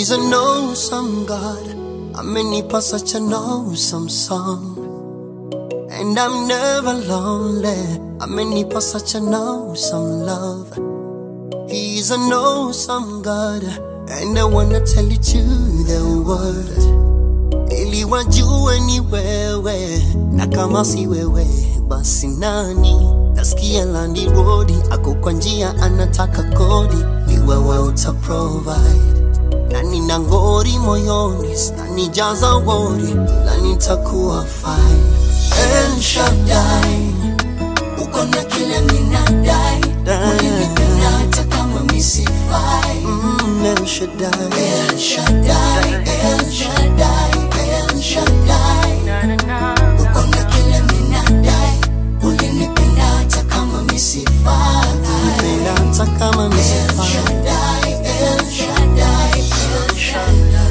He's an awesome God. Amenipa such an awesome song. And I'm never lonely. Amenipa such an awesome love. He's an awesome God. And I wanna tell it to the world. Ili wajue ni wewe. Na kama si wewe, basi nani? Nasikia landi rodi, ako kwa njia anataka kodi. Ni wewe uta provide na nina ngori moyoni, sinanijaza wori, ila nitakuwa fine. El Shaddai, uko na kile minadai ulinipenda hata kama misifai mm, El Shaddai, El Shaddai, El Shaddai, El Shaddai uko na kile minadai ulinipenda hata kama misifai nipenda hata kama El misifai. Shaddai, El Shaddai, El Shaddai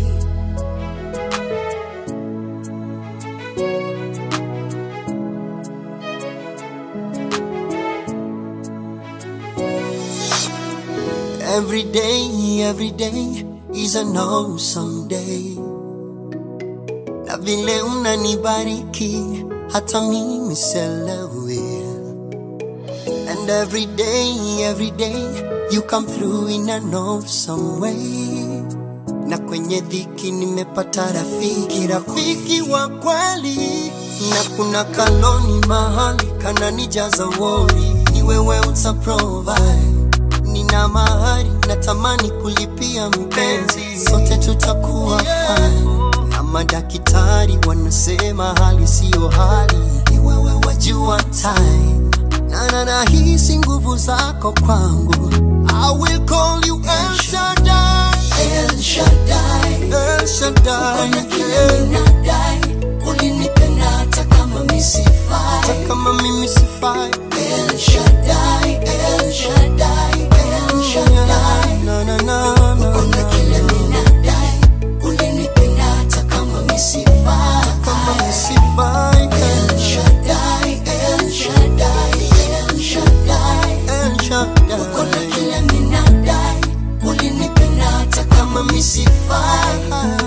Every day, every day is an awesome day. Na vile unanibariki hata mimi selewi. And every day, every day you come through in an awesome way. Na kwenye dhiki nimepata rafiki, rafiki wa kweli. Na kuna kaloni mahali kananijaza wori, ni wewe uta provide nina mahari natamani kulipia mpenzi, sote tutakuwa fine. Na madaktari wanasema hali siyo hali, ni wewe wajua time. Na na nahisi nguvu zako kwangu, I will call you El Shaddai, El Shaddai El Shaddai, Kuna kile yeah. minadai ulinipenda hata kama misifai Hata kama mimi sifai, El Shaddai, El Shaddai, El Shaddai na na na na Kuna na. kile minadai ulinipenda hata kama misifai Kama mimi sifai, El Shaddai, El Shaddai, El Shaddai El Shaddai. Kuna kile minadai ulinipenda hata kama misifai